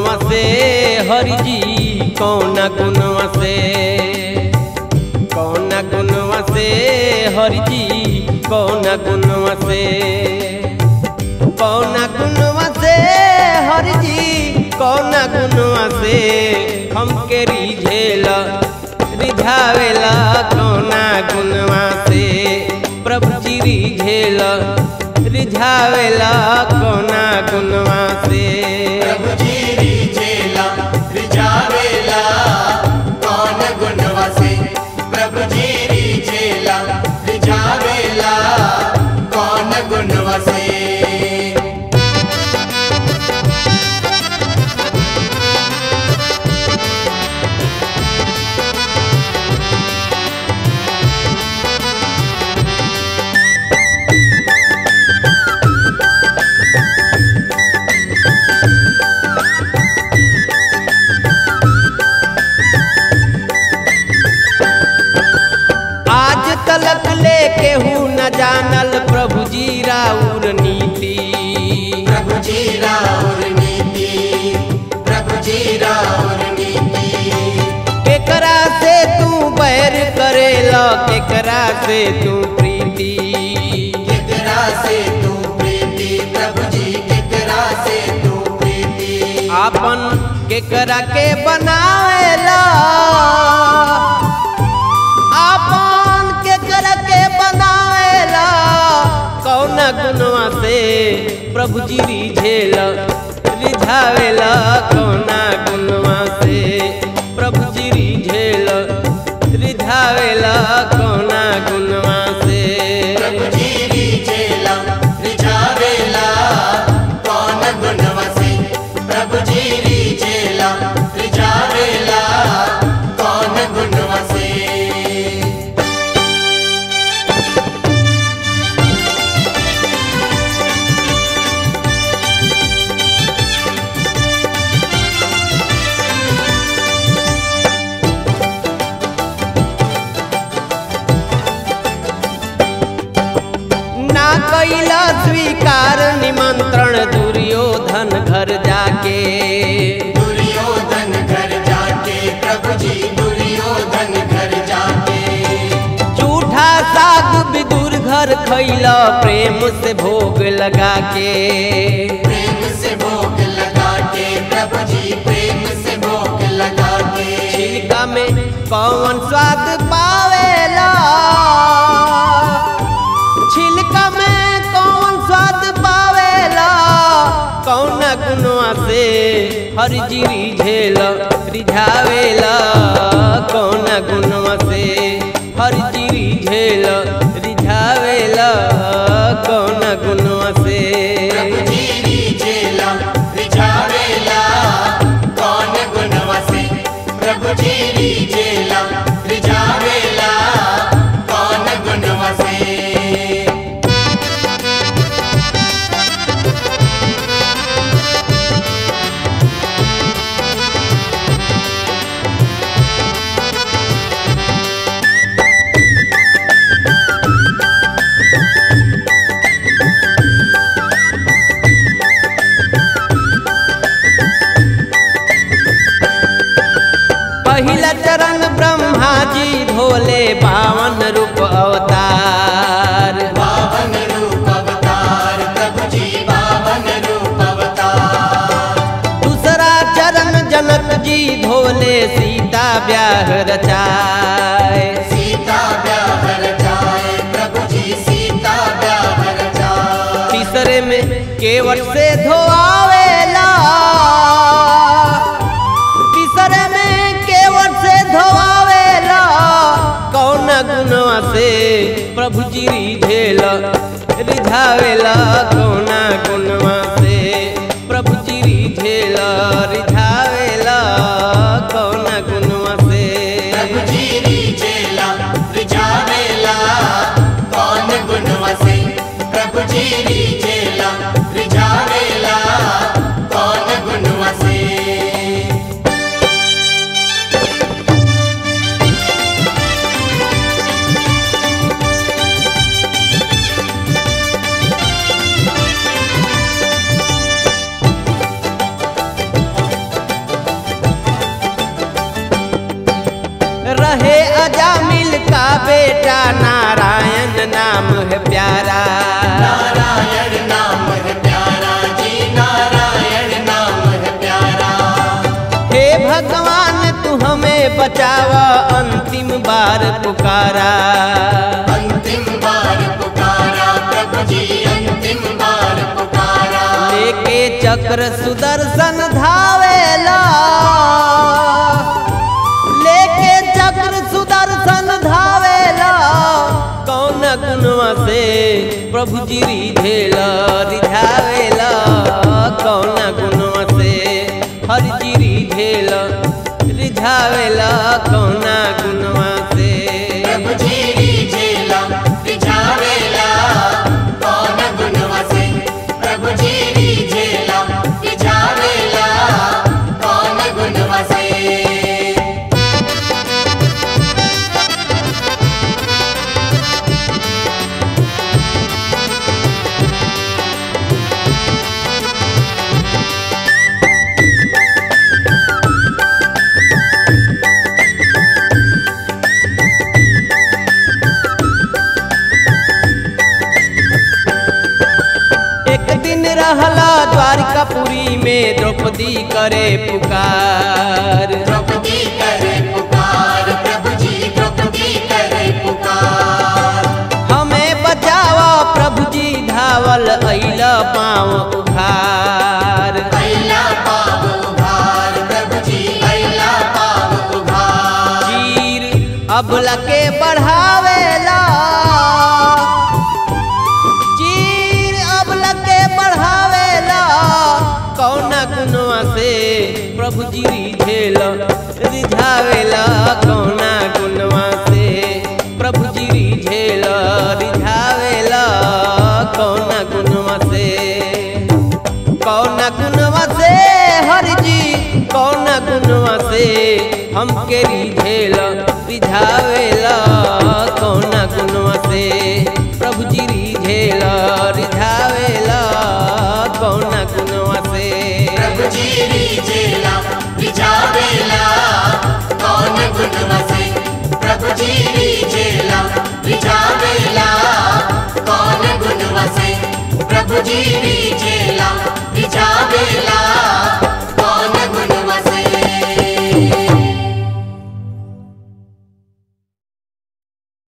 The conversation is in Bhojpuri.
गुणवा से हरि जी कौन गुणवा से कौन गुणवा से हरि जी कौन गुणवा से कौन गुणवा से हरि जी कौन गुणवा से हमके रिझेला रिझावेला कौना गुणवा से प्रभु जी रिझेला रिझावेला कौना गुणवा से प्रभु जी रिझेला रिझावेला कौन गुणवा से प्रभु जी रिझेला रिझावेला कौन गुणवा से आज तलक लेके हूँ न जानल प्रभु जी राउर नीति प्रभु जी राउर नीति प्रभु जी राउर नीति केकरा से तू बैर करेला केकरा से तू प्रीति केकरा से तू प्रीति प्रभु जी केकरा से तू प्रीति आपन केकरा के बनावेला आपन केकरा के बनावेला कौन गुणवा से प्रभु जी रिझेला रिझावेला कौना गुणवा से प्रभु जी रिझेला रिझावेला कौना गुणवा से प्रभु जी रिझेला रिझावेला कौन गुणवा से प्रभु जी रिझेला रिझावेला कौन गुणवा से ना कैला स्वीकार निमंत्रण दुर्योधन घर जाके दुर्योधन घर जाके प्रभु जी दुर्योधन घर जाके झूठा साग विदुर घर खैला प्रेम से भोग लगा के प्रेम से भोग लगा के प्रभु जी प्रेम से भोग लगा के छिलका में कौन स्वाद पावेला छिलका में कौन स्वाद पावेला कौन गुणवा से हरि जी रिझेला रिझावेला कौन गुणवा से हरि जी रिझेला रिझावेला कौन गुणवा से प्रभु जी रिझेला रिझावेला कौन गुणवा से प्रभु जी रिझेला रिझावेला कौन गुणवा से पहिला चरण ब्रह्मा जी धोले बावन रूप अवतार पावन रूप अवतार प्रभु जी पावन रूप अवतार दूसरा चरण जनक जी धोले सीता ब्याह रचाए सीता ब्याह रचाए प्रभु जी सीता ब्याह रचाए तीसरे में केवट से धोआवेला तीसरे में केवट से धोआवेला कौन गुणवा से प्रभु जी रिझेला रिझावेला कौन गुणवा से प्रभु जी रिझेला रिझावेला कौन गुणवा से प्रभु जी रिझेला रिझावेला कौन गुणवा से प्रभु जी रिझेला रिझावेला कौन गुणवा से अजामिल का बेटा नारायण नाम है प्यारा नारायण नाम है प्यारा जी नारायण नाम है प्यारा हे भगवान तू हमें बचावा अंतिम बार पुकारा अंतिम बार पुकारा प्रभु जी अंतिम बार पुकारा लेके चक्र सुदर्शन धावेला लेके चक्र सुदर्शन धावेला कौन गुणवा से प्रभु जी रिझेला रिझावेला कौन गुणवा से हर जी रिझेला रिझावेला कौन गुणवा से प्रभु जी रिझेला रिझावेला कौन गुण वसे प्रभु जी रिझेला रिझावेला कौन गुण वसे एक दिन रहला द्वारिकापुरी में द्रौपदी करे पुकार द्रौपदी करे पुकार प्रभु जी द्रौपदी करे पुकार हमें बचावा प्रभु जी धावल अइला पाँव उघार अइला पाव उघार प्रभु जी अइला पाव उघार चीर अबला के बढ़ावेला चीर अबला के बढ़ावेला कौन गुनवा से प्रभु जी रिझेला रिझावेला कौन गुनवा से प्रभु जी रिझेला रिझावेला कौन गुनवा से कौन गुनवा से हर जी कौन गुनवा से हमके रिझेला रिझावेला कौन गुनवा से प्रभु जी रिझेला रिझावेला कौन गुनवा से प्रभु जी रिझेला रिझावेला कौन गुण वसे प्रभु जी रिझेला रिझावेला कौन गुण वसे प्रभु जी रिझेला रिझावेला